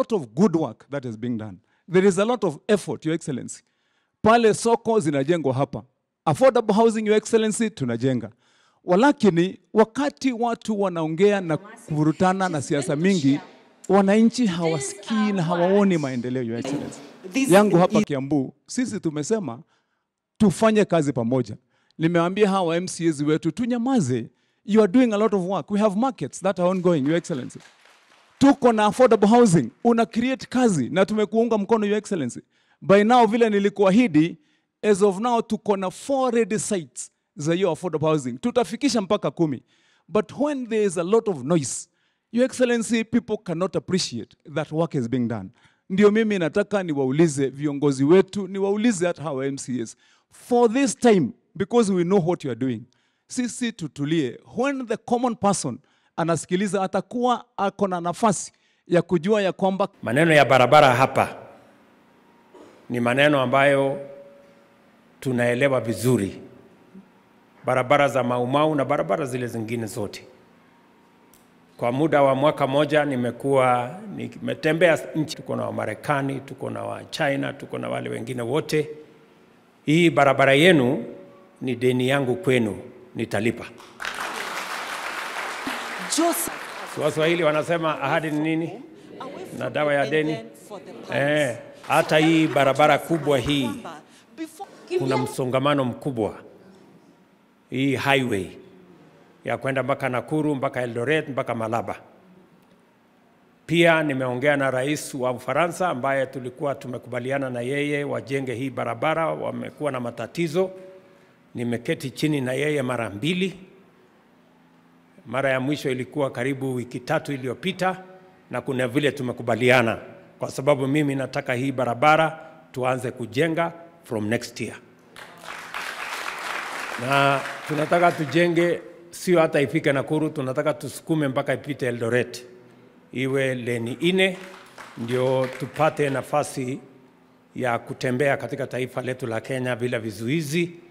lot of good work that is being done. There is a lot of effort, Your Excellency. Pale soko zinajengwa hapa. Affordable housing, Your Excellency, tunajenga. Walakini, wakati watu wanaongea na kuvurutana na siasa mingi, wananchi hawasikii na hawaoni maendeleo, Your Excellency. This Yangu hapa is- Kiambu, sisi tumesema tufanye kazi pamoja. Nimewaambia hawa MCAs wetu tunyamaze. You are doing a lot of work. We have markets that are ongoing, Your Excellency. Tuko na affordable housing, una create kazi na tumekuunga mkono, Your Excellency. By now vile nilikuahidi, as of now tuko na four ready sites za hiyo affordable housing. Tutafikisha mpaka kumi. But when there is a lot of noise, Your Excellency, people cannot appreciate that work is being done. Ndio mimi nataka niwaulize viongozi wetu, niwaulize hata hawa MCAs. For this time, because we know what you are doing, sisi tutulie. When the common person anasikiliza, atakuwa ako na nafasi ya kujua ya kwamba Maneno ya barabara hapa ni maneno ambayo tunaelewa vizuri, barabara za Maumau na barabara zile zingine zote. Kwa muda wa mwaka moja nimekuwa nimetembea nchi, tuko na Wamarekani, tuko na wa China, tuko na wale wengine wote. Hii barabara yenu ni deni yangu kwenu, nitalipa. Joseph, Waswahili wanasema ahadi ni nini? away from Na dawa ya and deni? then for the past. Eh, hata hii barabara kubwa hii Kwamba before- kuna msongamano mkubwa. Hii highway ya kwenda mpaka Nakuru mpaka Eldoret mpaka Malaba. Pia nimeongea na rais wa Ufaransa ambaye tulikuwa tumekubaliana na yeye wajenge hii barabara, wamekuwa na matatizo. Nimeketi chini na yeye mara mbili. Mara ya mwisho ilikuwa karibu wiki tatu iliyopita, na kuna vile tumekubaliana, kwa sababu mimi nataka hii barabara tuanze kujenga from next year, na tunataka tujenge, sio hata ifike Nakuru, tunataka tusukume mpaka ipite Eldoret, iwe leni ine, ndio tupate nafasi ya kutembea katika taifa letu la Kenya bila vizuizi